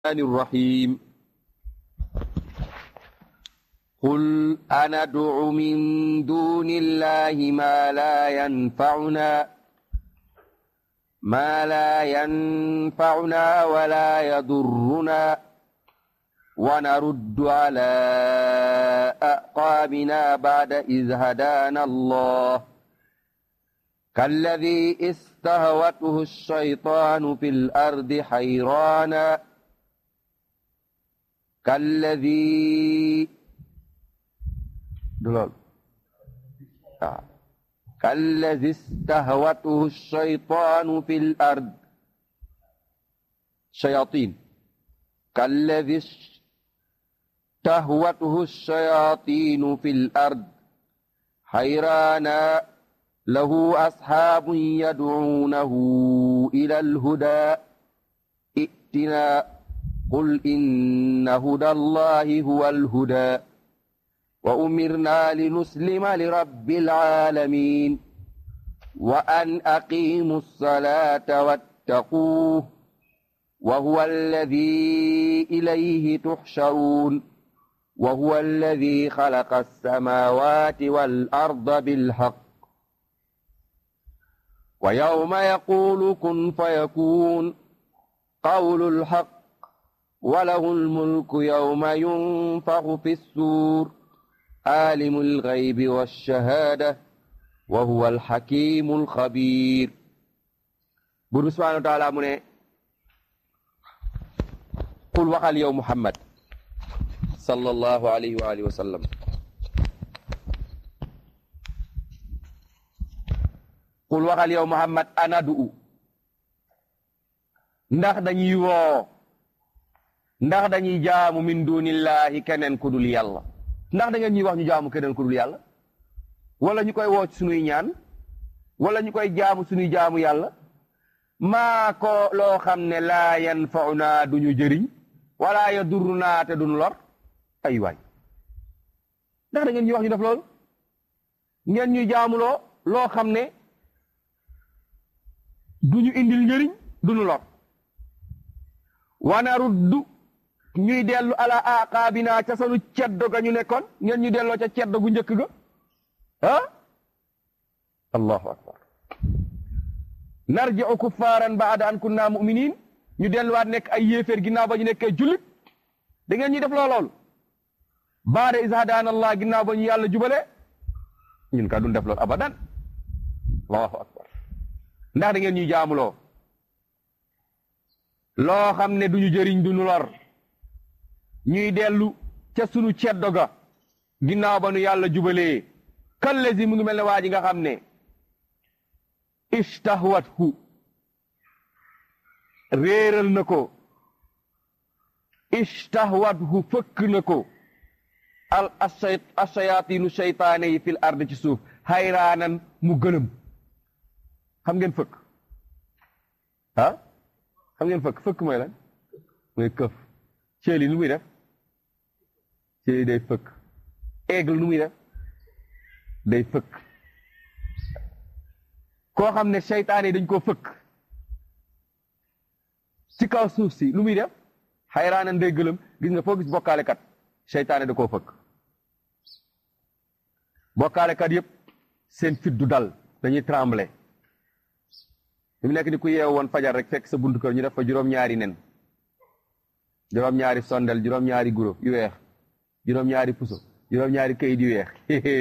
الرحيم قل أندع من دون الله ما لا ينفعنا ما لا ينفعنا ولا يضرنا ونرد على أعقابنا بعد إذ هدانا الله كالذي استهوته الشيطان في الأرض حيرانا كالذي دلال آه. كالذي استهوته الشيطان في الأرض شياطين كالذي استهوته الشياطين في الأرض حيرانا له أصحاب يدعونه إلى الهدى ائتنا قل إن هدى الله هو الهدى وأمرنا لنسلم لرب العالمين وأن أقيموا الصلاة واتقوه وهو الذي إليه تحشرون وهو الذي خلق السماوات والأرض بالحق ويوم يقول كن فيكون قول الحق وله الملك يوم ينفخ في السور عالم الغيب والشهادة وهو الحكيم الخبير بر سبحانه وتعالى من قل وقال يوم محمد صلى الله عليه وآله وسلم qul waxal yow muhammad anadu ndax dañuy woo ndax dañuy jaamu min dunillahi keneen ku dul yàlla ndax da ngeen ñuy wax ñu jaamu keneen ku dul yàlla wala ñu koy woo ci sunuy ñaan wala ñu koy jaamu sunuy jaamu yàlla maa ko loo xam ne laa yanfauna duñu jëriñ wala yadurruna te duñu lor ay waay ndax da ngeen ñuy wax ñu def loolu ngeen ñuy jaamuloo loo xam ne duñu indil njëriñ duñu lor wana ruddu ñuy dellu ala aqaabina ca sanu ceddo ga ñu nekkoon ngeen ñu delloo ca ceddo gu njëkk ga ah allahu akbar narji'u kuffaaran ba'da an kunna mu'minin ñu delluwaat nekk ay yéeféer ginnaaw ba ñu nekkee jullit da ngeen ñuy def loo loolu baada is hadaana allah ginnaaw ba ñu yàlla jubale ñun ka duñ def loolu abadan allahu akbar ndax da ngeen ñuy jaamuloo loo xam ne duñu jëriñ duñu lor ñuy dellu ca sunu ceddo ga ginnaaw ba nu yàlla jubalee kallezi mu ngi mel ne waa ji nga xam ne istahwathu réeral na ko istahwathu fëkk na ko al ashayaatinu seytaane yi fil ard ci suuf hayraanan mu gëlëm xam ngeen fëkk ah xam ngeen fëkk fëkk mooy lan mooy këf ceeli lu muy def ceeli day fëkk aigle lu muy def day fëkk koo xam ne seytaane yi dañ koo fëkk ci kaw suuf si lu muy def xayraanan day gëlëm gis nga foo gis bokkaalekat seytaane da koo fëkk bokkaalekat yépp seen fit du dal dañuy trembler fi mu nekk ni ku yeew woon fajar rek fekk sa buntu kër ñu def fa juróom-ñaari nen juróom-ñaari sondel juróom-ñaari guro yu weex juróom-ñaari puso juróom-ñaari kayit yu weex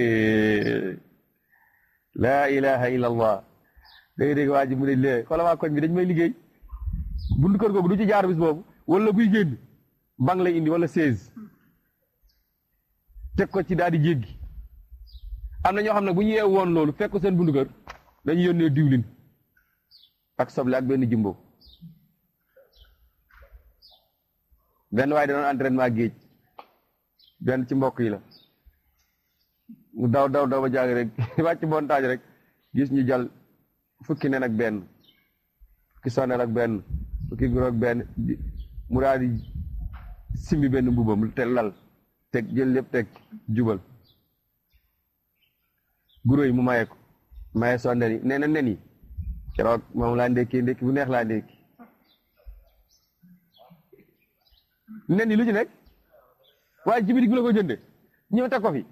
laa ilaha illa allah dégg dégg waa ji mu ne lee xoola waa koñ bi dañ may liggéey buntu kër googu du ci jaar bis boobu wala buy génn bang lay indi wala seize teg ko ci daal di jéggi am na ñoo xam ne bu ñu yeew woon loolu fekk seen buntu kër dañu yónnee diwlin ak soble ak benn jumbo benn waaye danoon entraînement géej benn ci mbokk yi la mu daw daw daw ba jàng rek wàcc montagne rek gis ñu jal fukki nen ak benn fukki sonel ak benn fukki guro ak benn mu daal di simbi benn mbubam te lal teg jël lépp teg jubal guro yi mu maye ko maye sondel yi nee na nen yi keroog moom laa ndékki ndékki bu neex laa ndékki nen yi lu ci nekk waaye ci bitig bi la ko jënde ñëw teg ko fi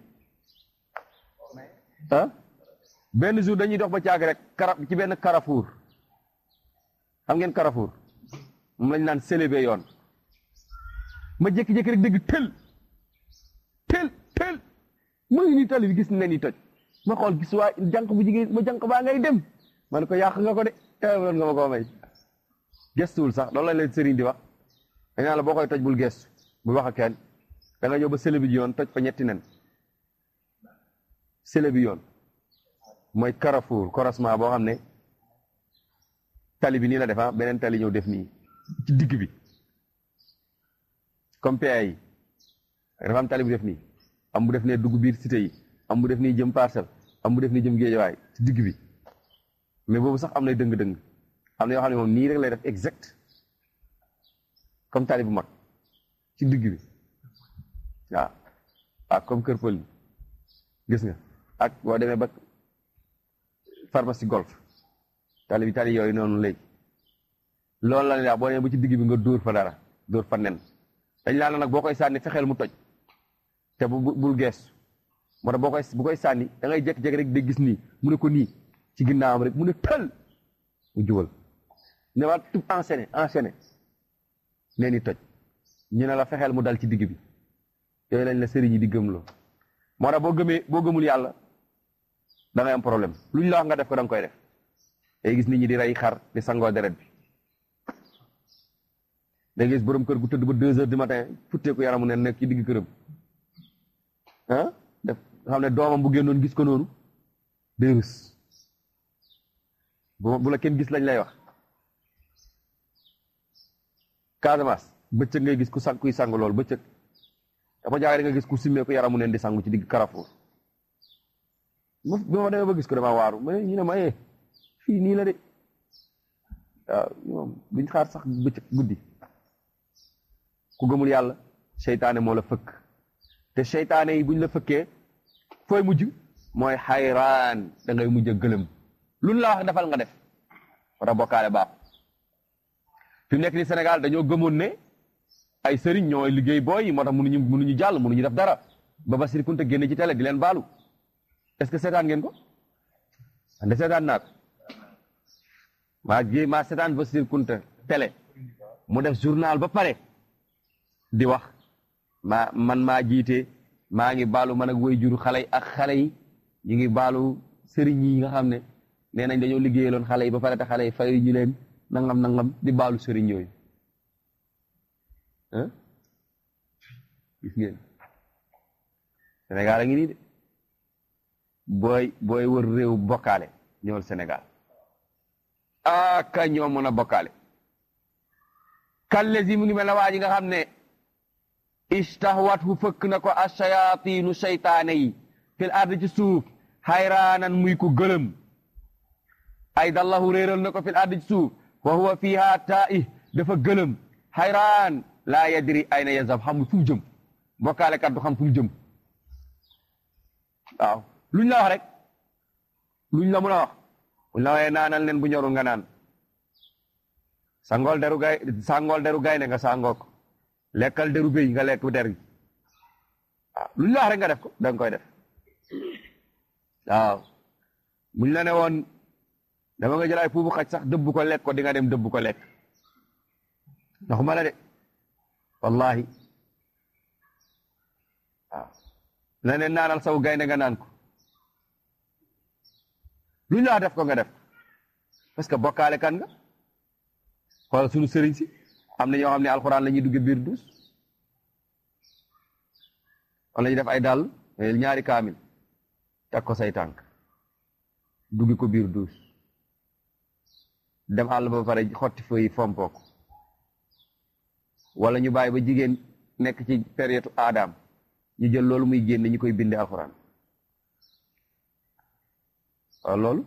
ah benn jour dañuy dox ba caag rek kara ci benn Carrefour xam ngeen Carrefour moom lañ naan célébé yoon ma jékki-jékki rek dégg tël tël tël ma ngi nii tali bi gis nen yi toj ma xool gis waa jànq bu jigéen ma jànq baa ngay dem ma ne ko yàq nga ko de teewloon nga ma koo may gestuwul sax loolu lañ leen sëriñ di wax dañ naan la boo koy toj bul gestu bul wax ak kenn da nga ñëw ba célébé ji yoon toj fa ñetti nen célébé yoon mooy Carrefour croisement boo xam ne tali bi nii la def beneen tali ñëw def nii ci digg bi comme PA yi dafa am tali bu def nii am bu def ne dugg biir cité yi am bu def nii jëm parcelle am bu def nii jëm géejawaay ci digg bi mais boobu sax am na dëng-dëng am na yoo xam ne moom nii rek lay def exact comme tali bu mag ci digg bi waaw ak comme kër pël gis nga ak boo demee ba pharmacie golf tali bi tali yooyu noonu léegi loolu la ne daal boo demee ba ci digg bi nga dóor fa dara dóor fa nen dañ laa nag boo koy sànni fexeel mu toj te bu bul geestu moo tax boo koy bu koy sànni da ngay jékki-jékki rek de gis nii mu ne ko nii ci ginnaawam rek mu ne tël mu jubal ne waat tub enchaîné enchaîné nee ni toj ñu ne la fexeel mu dal ci digg bi yooyu lañ la sëriñ yi di gëmloo moo tax boo gëmee boo gëmul yàlla da ngay am problème lu ñu la wax nga def ko da nga koy def day gis nit ñi di rey xar di sangoo deret bi day gis borom kër gu tëdd ba deux heures du matin futteeku yaramu ne nekk ci digg këram ah def xam ne doomam bu génnoon gis ko noonu day rus bu bu la kenn gis lañ lay wax Casamance bëccëg ngay gis ku sang kuy sang lool bëccëg dafa jaay nga gis ku simmee ku yaramu neen di sangu ci digg Carrefour ma bi ma demee ba gis ko dama waaru ma ñu ne ma eh fii nii la de waaw moom duñ xaar sax bëccëg guddi ku gëmul yàlla seytaane moo la fëkk te seytaane yi buñ la fëkkee fooy mujj mooy xayraan da ngay mujj a gëlëm luñ la wax defal nga def wara bokkaale baax fi mu nekk ni Sénégal dañoo gëmoon ne ay sëriñ ñooy liggéey booy yi moo tax mënuñu mënuñu jàll mënuñu def dara ba Bassirou Kounta génne ci télé di leen baalu est-ce que seetaan ngeen ko ande seetaan naa ko maa gé maa seetaan Bassirou Kounta télé mu def journal ba pare di wax maa man maa jiite maa ngi baalu man ak way juru xale yi ak xale yi ñu ngi baalu sëriñ yi nga xam ne nee nañ dañoo liggéeyaloon xale yi ba pare te xale yi fayu ñu leen nangam nangam di baalu sëriñ yooyu ah gis ngeen Sénégal a ngi nii de booy booy wër réew bokkaale ñëwal Sénégal ah ka ñoo mën a bokkaale kallesi mu ngi mel ne waa ji nga xam ne istahwat hu fëkk na ko ashayaatinu seytaane yi fil ard ci suuf xayraanan muy ku gëlëm ay dallahu réeral na ko fil ard ci suuf wa huwa fiha taih dafa gëlëm xayraan laa yadri ayna yazhab xamul fu mu jëm bokkaale kat du xam fu mu jëm waaw luñ la wax rek luñ la mun a wax buñ la waxee naanal leen bu ñorul nga naan sangool deru gay sangool deru gaynde nga sangoo ko lekkal deru béy nga lekk der gi waaw luñ la wax rek nga def ko da nga koy def waaw buñ la ne woon dama nga jël ay puubu xaj sax dëbb ko lekk ko di nga dem dëbb ko lekk ndaxuma la de wallahi waaw la ne naanal saw gaynde nga naan ko luñ la wax def ko nga def parce que bokkaale kan nga xoolal sunu sëriñ si am na ñoo xam ne alxuraan la ñuy dugge biir duus wala ñu def ay dàll ñaari kaamil teg ko say tànk duggi ko biir duus dem àll ba pare xotti feuille fompoo ko wala ñu bàyyi ba jigéen nekk ci période aadaam ñu jël loolu muy génne ñu koy binde alxuraan waaw loolu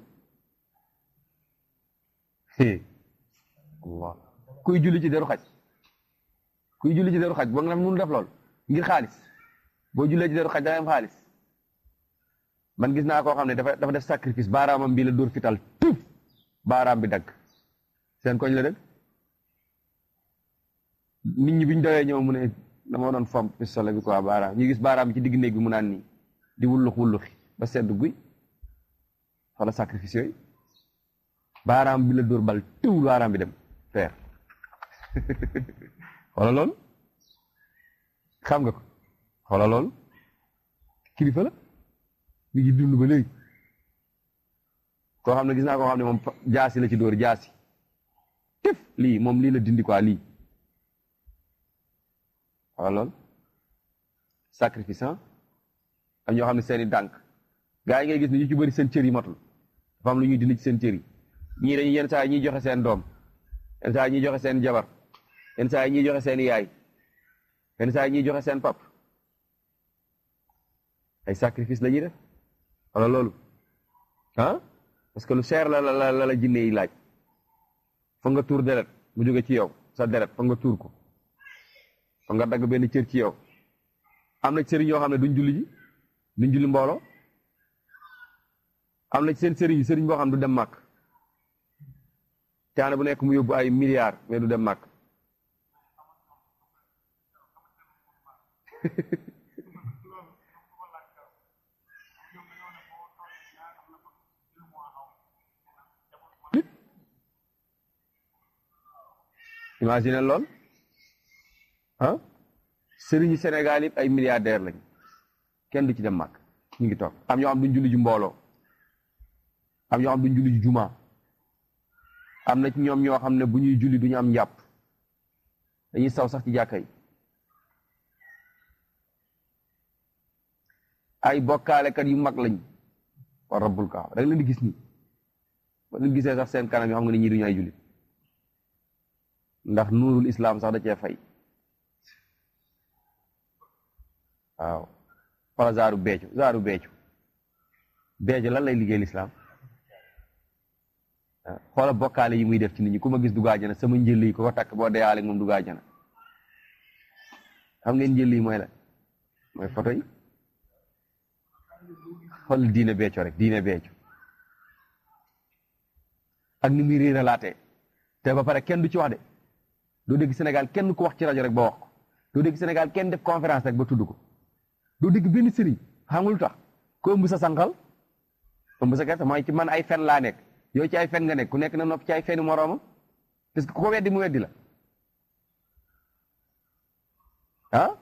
Allah kuy julli ci deru xaj kuy julli ci deru xaj boo nga mënu def lool ngir xaalis boo jullee ci deru xaj da ngay am xaalis man gis naa koo xam ne dafa dafa def sacrifice baaraamam bii la dóor fital tuf baaraam bi dagg seen koñ la dëgg nit ñi biñ dawee ñëw mu ne dama doon fomp pistolet bi quoi baaraam ñu gis baaraam bi ci digg néeg bi mu naan nii di wullux wulluxi ba sedd guy wala sacrifice yooyu baaraam bi la dóor bal tëwul baaraam bi dem feer wala loolu xam nga ko wala loolu kilifa la mi ngi dund ba léegi koo xam ne gis naa koo xam ne moom jaasi la ci dóor jaasi tëf lii moom lii la dindi quoi lii wala loolu sacrifice am ñoo xam ne seeni dànk gaa yi ngay gis ne ñu ci bëri seen cër yi matul dafa am lu ñuy dindi ci seen cër yi ñii dañuy yenn saa yi ñuy joxe seen doom yenn saa yi ñuy joxe seen jabar yenn saa yi ñuy joxe seen yaay yenn saa yi ñuy joxe seen pap ay sacrifice la ñuy def wala loolu ah parce que lu cher la la la la jinne yi laaj foog nga tuur deret mu jóge ci yow sa deret foog nga tuur ko foog nga dagg benn cër ci yow am na sëriñ yoo xam ne duñ julli ji duñ julli mbooloo am na seen sëriñ sëriñ boo xam ne du dem màkk caane bu nekk mu yóbbu ay milliards mais du dem màkk imagine lool ah sëriñu Sénégal yëpp ay milliardaires lañ kenn du ci dem màkk ñu ngi toog am ñoo xam duñ julli ji mbooloo am ñoo xam duñ julli ji juma am na ci ñoom ñoo xam ne bu ñuy julli duñu am njàpp dañuy saw sax ci jàkka yi ay bokkaalekat yu mag lañ wa rabbul kaaba da nga leen di gis nii ba leen gisee sax seen kanam yoo xam nga ne ñii duñu ay jullit ndax nuurul islam sax da cee fay waaw wala zaaru beecu zaaru beecu beecu lan lay liggéey lislaam xoola bokkaale yi muy def ci nit ñi ku ma gis dugg àjjana sama njël yi ko ko takk boo deyaale moom dugg àjjana xam ngeen njël yi mooy la mooy photo yi xool diine beeco rek diine beeco ak ni muy réeralaatee te ba pare kenn du ci wax de doo dégg Sénégal kenn ku wax ci rajo rek ba wax ko doo dégg Sénégal kenn def conférence rek ba tudd ko doo dégg benn sëriñ xam nga lu tax ko ëmb sa sànqal ëmb sa gerte mooy ci man ay fen laa nekk yow ci ay fen nga nekk ku nekk na nopp ci ay feni moroomam parce que ku ko weddi mu weddi la ah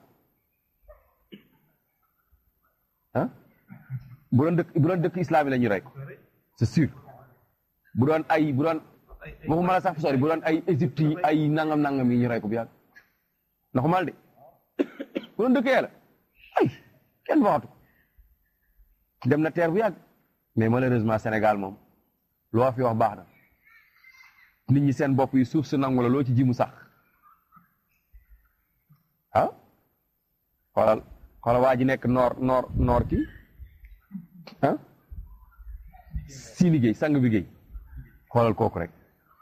ah bu doon dëkk bu doon dëkk islam yi la ñu rey ko c'est sûr bu doon ay bu doon waxuma la sax fi sori bu doon ay Égypte yi ay nangam nangam yi ñu rey ko bu yàgg ndax mal de bu doon dëkk yàlla ay kenn waxatu ko dem na teer bu yàgg mais malheureusement Sénégal moom loo fi wax baax na nit ñi seen bopp yi suuf su nangu la loo ci ji mu sax ah xoolal xoolal waa ji nekk noor noor noor kii ah si liggéey sang bi géey xoolal kooku rek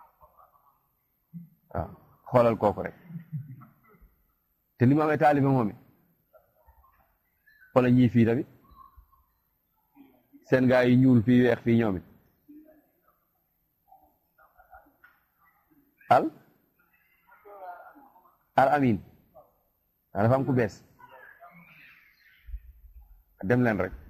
waaw xoolal kooku rek te ni mu amee taalibe moom it xoolal ñii fii tamit seen gaa yi ñuul fii weex fii ñoom it al al amin waa dafa am ku bees dem leen rek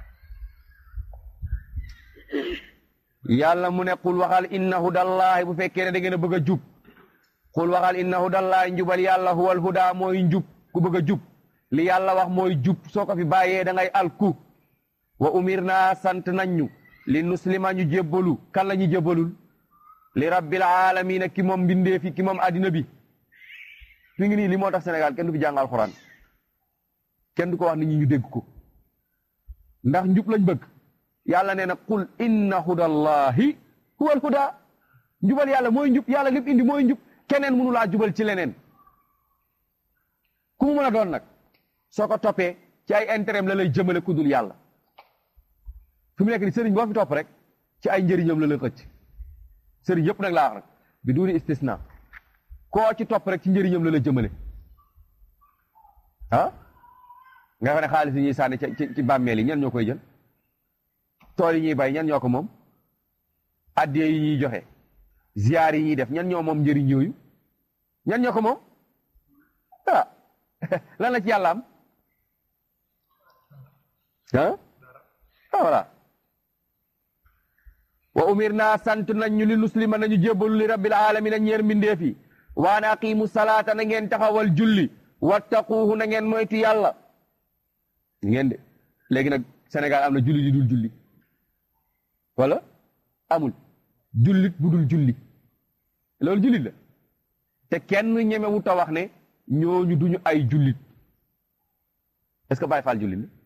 yàlla mu ne qul waxal inna hudallahi bu fekkee ne da ngeen a bëgg a jub qul waxal inna hudallahi njubal yàlla huwal huda mooy njub ku bëgg a jub li yàlla wax mooy jub soo ko fi bàyyee da ngay alku wa umir naa sant nañ ñu li nuslima ñu jébbalu kan la ñu jébbalul li rabbil alamina ki moom mbindee fi ki moom addina bi fi ngi nii li moo tax Sénégal kenn du fi jàng alxuraan kenn du ko wax nit ñi ñu dégg ko ndax njub lañ bëgg yàlla nee na qul inna hudallahi huwal huda njubal yàlla mooy njub yàlla lépp indi mooy njub keneen mënu laa jubal ci leneen ku mu mën a doon nag soo ko toppee ci ay intérêt la lay jëmale ku dul yàlla fi mu nekk ni sëriñ boo fi topp rek ci ay njëriñam la lay xëcc sëriñ yëpp nag laa wax rek bi duuni istisna koo ci topp rek ci njëriñam la la jëmale ah nga xam ne xaalis yi ñuy sànni ci ci bàmmeel yi ñan ñoo koy jël tool yi ñuy bay ñan ñoo ko moom addiye yi ñuy joxe ziyaar yi ñuy def ñan ñoo moom njëriñ yooyu ñan ñoo ko moom ah lan la ci yàlla am ah ah voilà wa umir naa sant nañ ñu li nuslima nañu jébbalu li rabbil alamina ñeer mbindeef yi waan aqimu salaata na ngeen taxawal julli wattaquuhu na ngeen moytu yàlla ngeen de léegi nag Sénégal am na julli yu dul julli wala amul jullit bu dul julli loolu jullit la te kenn ñemewu ta wax ne ñooñu duñu ay jullit est-ce que Baye Fall jullit la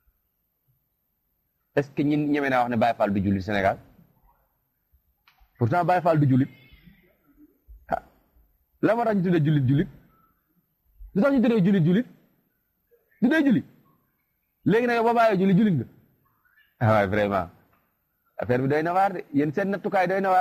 est-ce que ñi ñeme naa wax ne Baye Fall du jullit Sénégal pourtant Baye Fall du jullit ah la ma tax ñu tuddee jullit jullit lu tax ñu tuddee jullit jullit du dee jullit léegi nag ba bàyyee julli jullit nga ah waaye vraiment affaire bi doy na waar de yéen seen nattukaay doy na waar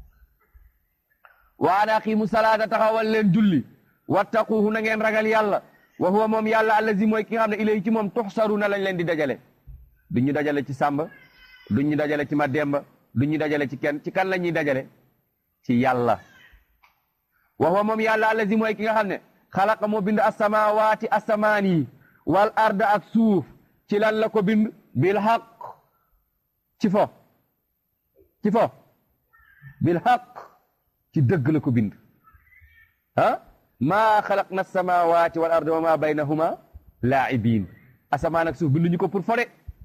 wa an aqimu salaata taxawal leen julli wattaquhu na ngeen ragal yàlla wa huwa moom yàlla allazi mooy ki nga xam ne ilayhi ci moom tuxsaruna lañ leen di dajale duñ ñu dajale ci Samba duñ ñu dajale ci Mademba duñ ñu dajale ci kenn ci kan la ñuy dajale ci yàlla wa huwa moom yàlla allazi mooy ki nga xam ne xalaqa moo bind asamawaati asamaan yi wal arda ak suuf ci lan la ko bind bil haq ci fo ci fo bil haq ci dëgg la ko bind ah maa xalaqna samawati wal arda wa ma baynahuma laa'ibin asamaan ak suuf binduñu ko pour fo de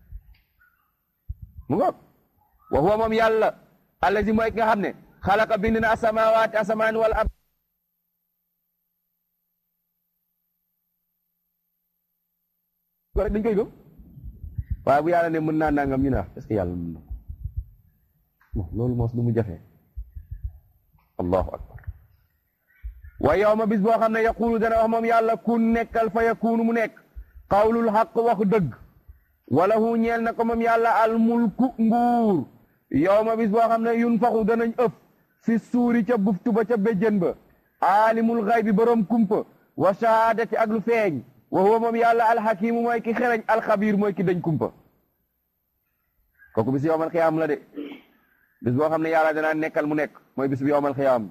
mu ngoog wa huwa moom yàlla allazi mooy ki nga xam ne xalaqa bind na asamawaati asamaan wal ard ko rek dañ koy gëm waaye bu yàlla ne mën naa nangam ñu ne est-ce que yàlla mën na bon loolu moos lu mu jafe allahu akbar wa yawma bis boo xam ne yaqulu dana wax moom yàlla kun nekkal fa yakunu mu nekk qawlul xaq wax dëgg wala hu ñeel na ko moom yàlla al mulku nguur yawma bis boo xam ne yun faxu danañ ëpp fi suuri ca buftu ba ca béjjën ba aalimul xaybi borom kumpa wa shahaadati ak lu feeñ wa huwa moom yàlla alxakimu mooy ki xereñ alxabiir mooy ki dañ kumpa kooku bis yowmal xiyaam la de bis boo xam ne yàlla danaa nekkal mu nekk mooy bis bi yowmal xiyaam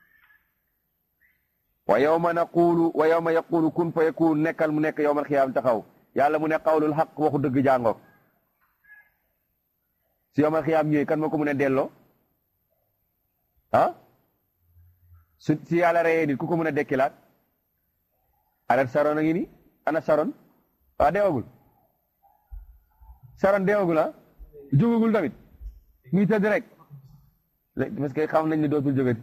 wa yowma naqulu wa yowma yaqulu kun fa yakun nekkal mu nekk yowmal xiyaam taxaw yàlla mu ne qawlul xaq waxu dëgg jàngook si yowmal xiyaam ñëwee kan moo ko mun a delloo ah su si yàlla reyee nit ku ko mun a dekkilaat aret saron a ngi ni ana saron waa deewagul saron deewagul ah jógagul tamit muy tëdd rek parce que xam nañ ne dootul jógati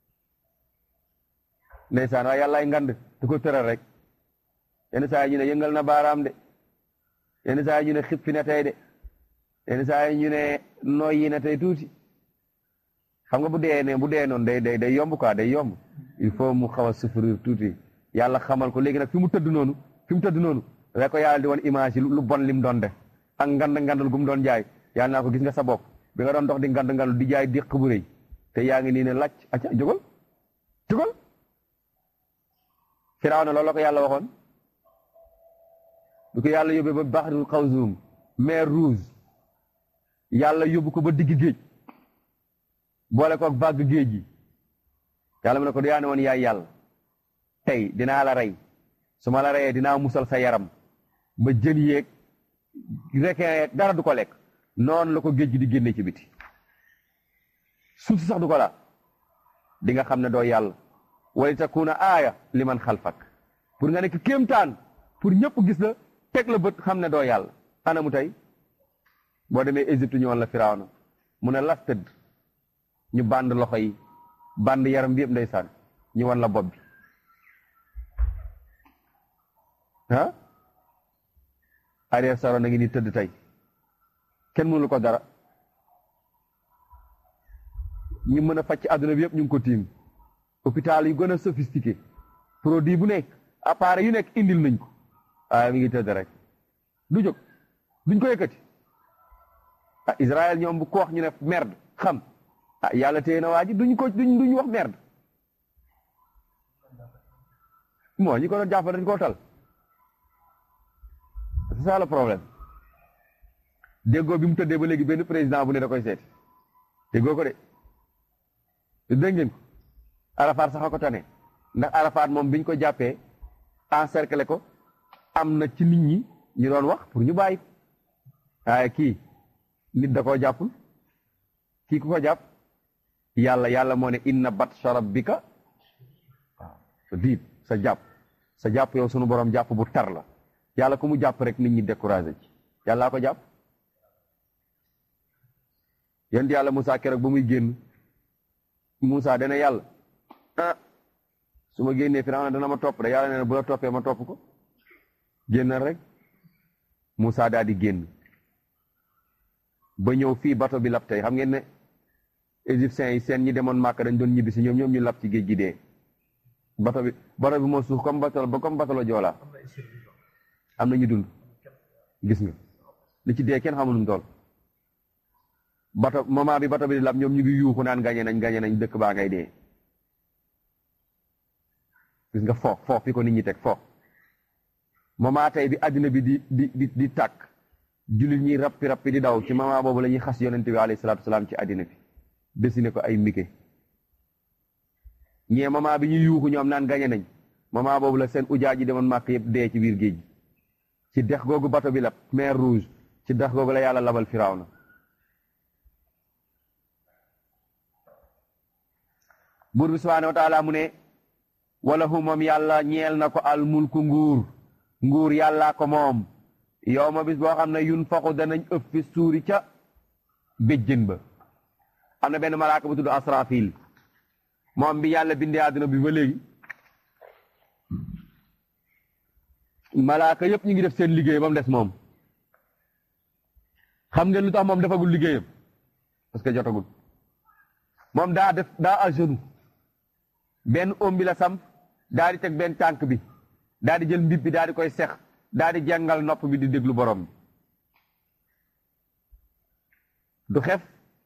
ndeysaan waaye yàllaay ngand du ko tëral rek yenn saa yi ñu ne yëngal na baaraam de yenn saa yi ñu ne xippi na tey de yenn saa yi ñu ne noyyi na tey tuuti xam nga bu dee ne bu dee noonu day day day yomb quoi day yomb il faut mu xaw a souffrir tuuti yàlla xamal ko léegi nag fi mu tëdd noonu fi mu tëdd noonu rek ko yàlla di woon image yi lu bon lim doon def ak ngand ngandal gu mu doon jaay yàlla naa ko gis nga sa bopp bi nga doon dox di ngand ngandal di jaay déq bu rëy te yaa ngi nii ne lacc acca jógal jógal Firawna loolu la ko yàlla waxoon du ko yàlla yóbbee ba Bahrul Xawzum mer Rouge yàlla yóbbu ko ba digg géej boole ko ak vague géej gi yàlla mu ne ko du yaa ne woon yaay yàlla tey dinaa la rey su ma la reyee dinaa musal sa yaram ba jën yeeg requin yeeg dara du ko lekk noonu la ko géej gi di génne ci biti suuf si sax du ko la di nga xam ne doo yàlla wali takuna aaya liman xalfak pour nga nekk kéemtaan pour ñëpp gis la teg la bët xam ne doo yàlla ana mu tey boo demee Égypte ñu woon la Firawna mu ne las tëdd ñu band loxo yi band yaram bi yëpp ndeysaan ñu wan la bopp bi ah Ariel Sharon a ngi ni tëdd tey kenn mënul ko dara ñu mën a faj ci àdduna bi yëpp ñu ngi ko tiim hôpital yu gën a sophistiqué produit bu nekk appareil yu nekk indil nañ ko waaye mi ngi tëdd rek du jóg duñ ko yëkkati ah Israël ñoom bu ko wax ñu ne merde xam ah yàlla téye na waa ji duñ ko duñ duñ wax merde moo ñi ko doon jàppale dañ koo tal c'est ça le problème déggoo bi mu tëddee ba léegi benn président bu ne da koy seeti déggoo ko de dégg ngeen ko Arafat sax a ko tane ndax Arafat moom biñ ko jàppee encercler ko am na ci nit ñi ñu doon wax pour ñu bàyyi waaye kii nit da koo jàppul kii ku ko jàpp yàlla yàlla moo ne inna batsha rabbika waaw sa diit sa jàpp sa jàpp yow sunu borom jàpp bu tar la yàlla ku mu jàpp rek nit ñi découragé ci yàllaa ko jàpp yéen yàlla Moussa keroog ba muy génn Moussa dana yàlla ah su ma génnee Firawna dana ma topp de yàlla nee na bu la toppee ma topp ko génnal rek Moussa daal di génn ba ñëw fii bato bi lab tey xam ngeen ne égyptiens yi seen ñi demoon Màkka dañ doon ñibbi si ñoom ñoom ñu lab ci géej gi dee bato bi bato bi moo suuf comme bato ba comme bato la Joola am na ñu dund gis nga li ci dee kenn xamul nu mu toll bato moment bi bato bi di lab ñoom ñu ngi yuuxu naan gañe nañ gañe nañ dëkk baa ngay dee gis nga foof foof fi ko nit ñi teg foof moment tey bi àddina bi di di di di tàkk jullit ñi rappi rappi di daw ci moment boobu la ñuy xas yonente bi alayhi salaatu salaam ci àddina bi dessiné ko ay mike ñee moment bi ñuy yuuxu ñoom naan gañe nañ moment boobu la seen ujaa ji demoon màkk yëpp dee ci biir géej gi ci dex googu bato bi lab mer rouge ci dex googu la yàlla labal Firawna buur bi subhaanahu wa taala mu ne wala hu moom yàlla ñeel na ko al mulku nguur nguur yàllaa ko moom yow ma bis boo xam ne yun faxu danañ ëpp fi suuri ca béjjën ba am na benn malaaka bu tudd asrafil moom bi yàlla bindee àdduna bi ba léegi malaaka yëpp ñu ngi def seen liggéey ba mu des moom xam ngeen lu tax moom defagul liggéeyam parce que jotagul moom daa def daa à genoux benn oom bi la sam daa di teg benn tànk bi daa di jël mbib bi daa di koy sex daa di jàngal nopp bi di déglu borom bi du xef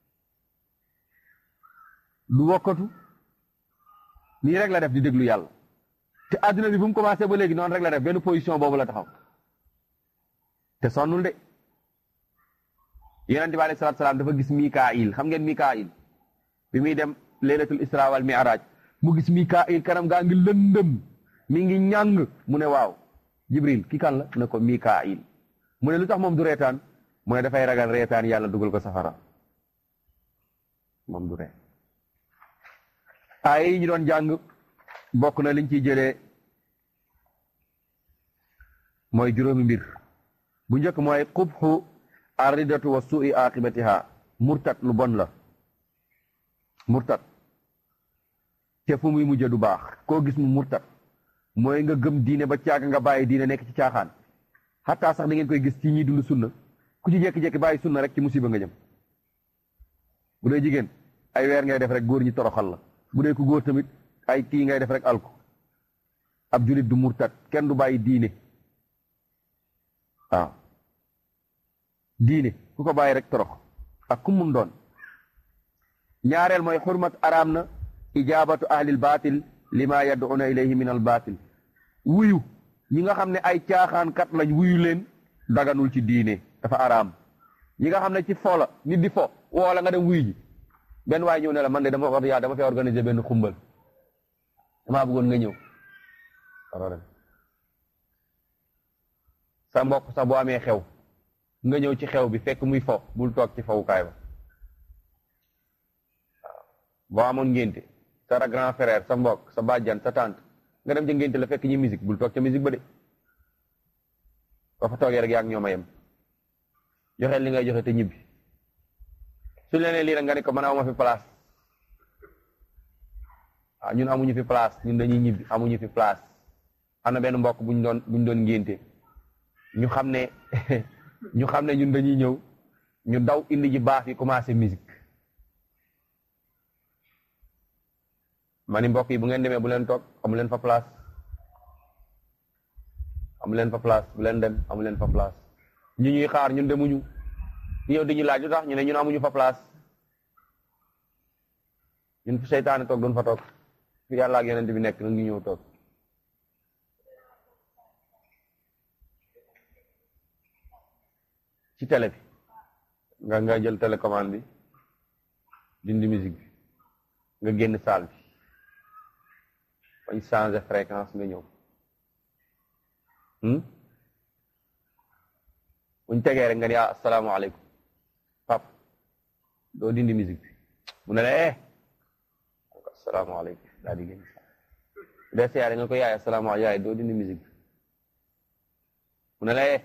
du wokkatu nii rek la def di déglu yàlla te àdduna bi bu mu commencé ba léegi noonu rek la def benn position boobu la taxaw te sonnul de yonente bi alayhi salaatu salaam dafa gis Mikaayil xam ngeen Mikaayil bi muy dem laylatul isra wal mi'raj mu gis Mikaayil kanam gaa ngi lëndëm mi ngi ñàng mu ne waaw Jibril ki kan la ne ko Mikaayil mu ne lu tax moom du reetaan mu ne dafay ragal reetaan yàlla dugal ko safara moom du ree ay yi ñu doon jàng bokk na liñ ciy jëlee mooy juróomi mbir bu njëkk mooy qubxu arridatu wa suui aqibatiha murtat lu bon la murtat te fu muy mujje du baax koo gis mu murtat mooy nga gëm diine ba caaga nga bàyyi diine nekk ci caaxaan xataa sax da ngeen koy gis ci ñi dund sunna ku ci jékki-jékki bàyyi sunna rek ci musiba nga jëm bu dee jigéen ay weer ngay def rek góor ñi toroxal la bu dee ku góor tamit ay kii ngay def rek alku ab julit du murtat kenn du bàyyi diine waaw diine ku ko bàyyi rek torox ak ku mun doon ñaareel mooy xurmat araam na ijaabatu ahlil baatil lima yad'una ilayhi min al baatil wuyu ñi nga xam ne ay caaxaankat lañ wuyu leen daganul ci diine dafa araam ñi nga xam ne ci fo la nit di fo woo la nga dem wuyu ji benn waay ñëw ne la man de dama wax yaa dama fee organiser benn xumbal damaa bëggoon nga ñëw sa mbokk sax boo amee xew nga ñëw ci xew bi fekk muy fo bul toog ci fowukaay ba waaw boo amoon ngénte sa grand frère sa mbokk sa bàjjan sa tante nga dem ca ngénte la fekk ñi musique bul toog ca musique ba de ba fa toogee rek yaa ngi ñoom a yem joxeel li ngay joxe te ñibbi su leneen lii rek nga ne ko man awma fi place waaw ñun amuñu fi place ñun dañuy ñibbi amuñu fi place am na benn mbokk buñ doon buñ doon ngénte ñu xam ne ñu xam ne ñun dañuy ñëw ñu daw indi ji baax yi commencé musique ma ni mbokk yi bu ngeen demee bu leen toog amu leen fa place amu leen fa place bu leen dem amu leen fa place ñu ñuy xaar ñun demuñu ñëw di ñu laaj lu tax ñu ne ñun amuñu fa place ñun fi seytaane toog doon fa toog fi yàlla ak yonent bi nekk nag ñu ñëw toog ci télé bi nga nga jël télécommande bi dindi musique bi nga génn salle bi bañ changer fréquence nga ñëw buñ tegee rek nga ni ah asalaamaaleykum pap doo dindi musique bi mu ne la eh asalaamaaleykum daa di génn des yaay nga ko yaay asalaamaaleykum yaay doo dindi musique bi mu ne la eh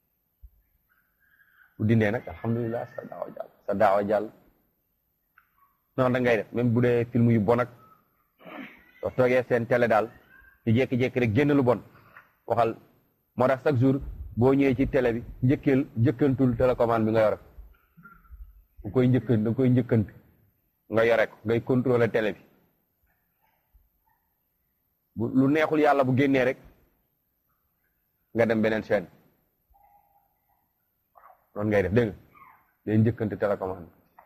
bu dindee nag alhamdulilah sa daawa jàll sa daawa jàll noonu da ngay def même bu dee film yu bon ak soo toogee seen télé daal di jékki-jékki rek génn lu bon waxal moo tax chaque jour boo ñëwee ci télé bi njëkkeel njëkkantul télécommande bi nga yore nga koy njëkkan da nga koy njëkkant nga yore ko ngay contrôler télé bi bu lu neexul yàlla bu génnee rek nga dem beneen chaîne noonu ngay def dégg nga day njëkkante télécommande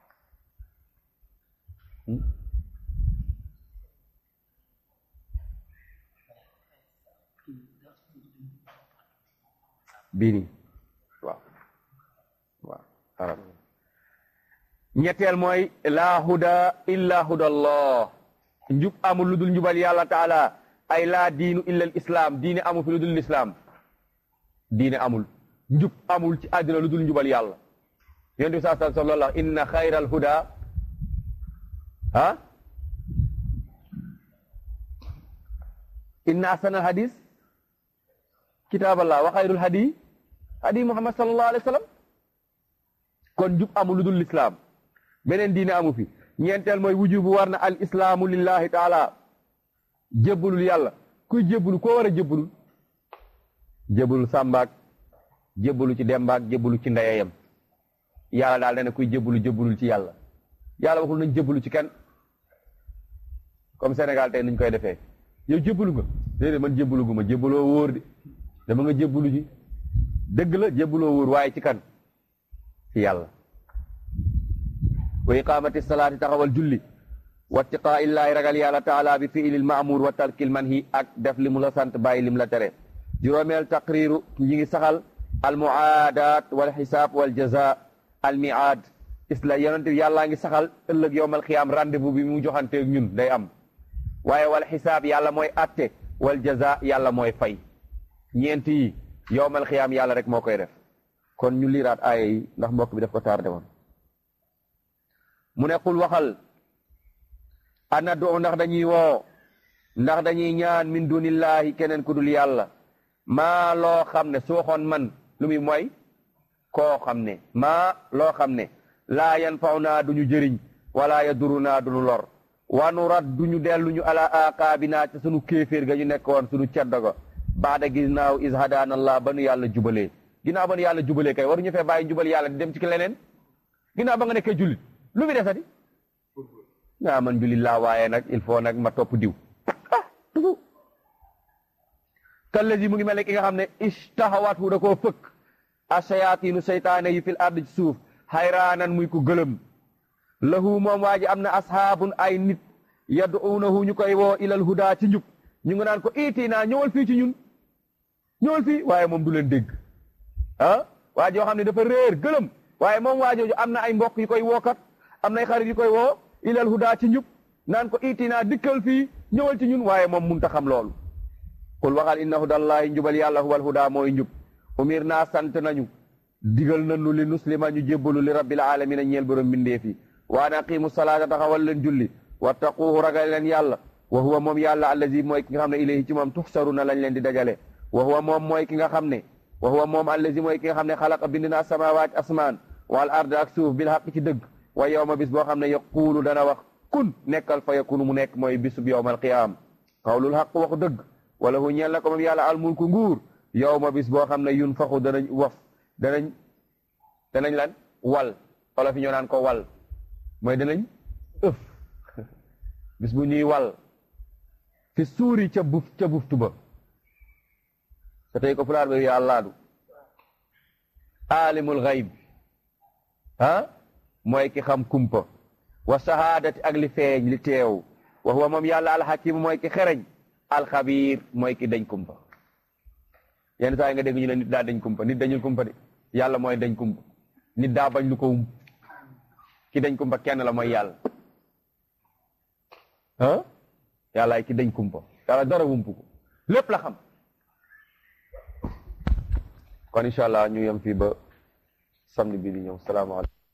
bii nii waaw waaw xaram ñetteel mooy laa huda illa huda allah njub amul lu dul njubal yàlla taala ay laa diinu illa al islam diine amul fi lu dul lislaam diine amul njub amul ci àddina lu dul njubal yàlla yonent bi saa sallam sallallahu inna xayral huda ah inna ahsanal hadis kitaaballah wa xayrul hadi hadi muhammad sallallahu alayhi wa sallam kon njub amul lu dul lislaam beneen diine amu fi ñeenteel mooy wujubu war na al islaamu lillahi taala jébbalul yàlla kuy jébbalu koo war a jébbalul jébbalul sàmbaak jébbalu ci dembaak jébbalu ci ndeyayam yàlla daal dana kuy jébbalu jébbalul ci yàlla yàlla waxul nañ jébbalu ci kenn comme Sénégal tey nuñ koy defee yow jébbalu nga déedéet man jébbalu gu ma jébbaloo wóor de dama nga jébbalu ji dëgg la jébbaloo wóor waaye ci kan ci yàlla wa iqamati salaati taxawal julli wa tiqaa illaahi ragal yàlla taala bi fiilil maamuur wa tarkil manhi ak def li mu la sant bàyyi lim la tere juróomeel taqriiru ñi ngi saxal al muaadaat wal xisaab wal jaza al miaad isla yonente yàllaa ngi saxal ëllëg yowmal xiyaam rendez-vous bi mu joxanteeg ñun day am waaye wal xisaab yàlla mooy atte wal jaza yàlla mooy fay ñeent yi yowmal xiyaam yàlla rek moo koy def kon ñu liiraat aaya yi ndax mbokk bi daf ko tardé woon mu ne qul waxal ana do ndax dañuy woo ndax dañuy ñaan min dunillahi keneen ku dul yàlla maa loo xam ne soo xoon man lu muy mooy koo xam ne maa loo xam ne laa yan faw naa duñu jëriñ wala yaduru naa duñu lor wanu rat duñu delluñu ala aqaabinaa ca sunu kéeféer ga ñu nekkoon sunu ceddo ga baada ginnaaw is hadaanallah ba nu yàlla jubalee ginnaaw ba nu yàlla jubalee kay waruñu fee bàyyi jubal yàlla di dem ci leneen ginnaaw ba nga nekkee jullit lu fi desati nga man jullit laa waaye nag il faut nag ma topp diw ah toujours kallazi mu ngi mel ne ki nga xam ne ishtahawaat hu da koo fëkk ashayaatinu seytaane yi fil ard ci suuf xayraanan muy ko gëlëm lahu moom waa ji am na ashaabun ay nit yad'uunahu ñu koy woo ilal huda ci njub ñu ngi naan ko itinaa ñëwal fii ci ñun ñëwal fii waaye moom du leen dégg ah waa joo xam ne dafa réer gëlëm waaye moom waa jooju am na ay mbokk yu koy wookat am na ay xarit yu koy woo ilal huda ci njub naan ko itinaa dikkal fii ñëwal ci ñun waaye moom munta xam loolu qul waxal inna hudallahi njubal yàlla huwal huda mooy njub umir naa sant nañu digal nañu li nuslima ñu jébbalu li rabbil alamina ñeel borom mbindeef yi wa an aqimu salaata taxawal leen julli wattaquuhu ragal leen yàlla wa huwa moom yàlla allazi mooy ki nga xam ne ilayhi ci moom tuxsaruna lañ leen di dajale wa huwa moom mooy ki nga xam ne wa huwa moom allazi mooy ki nga xam ne xalaqa bind na samawaat asmaan wal ard ak suuf bil xaq ci dëgg wa yowma bis boo xam ne yaquulu dana wax kun nekkal fa yakunu mu nekk mooy bisub yowmal qiyaam qawlul xaq waxu dëgg wala hu ñeel na ko moom yàlla almulku nguur yowma bis boo xam ne yun faxu danañ waf danañ danañ lan wal wala fi ñoo naan ko wal mooy danañ ëf bis bu ñuy wal fi suuri ca buf ca buftu ba te tey ko pulaar ba yàllaadu alimul xayb ah mooy ki xam kumpa wa shahaadati ak li feeñ li teew wa huwa moom yàlla alxakim mooy ki xereñ alxabiir mooy ki dañ kumpa yenn saa yi nga dégg ñu ne nit daa dañ kumpa nit dañul kumpa de yàlla mooy dañ kumpa nit daa bañ lu ko wum ki dañ kumpa kenn la mooy yàlla ah yàllaay ki dañ kumpa yàlla dara wumpu ko lépp la xam kon incha allah ñu yem fii ba samedi bi di ñëw salaamaaleykum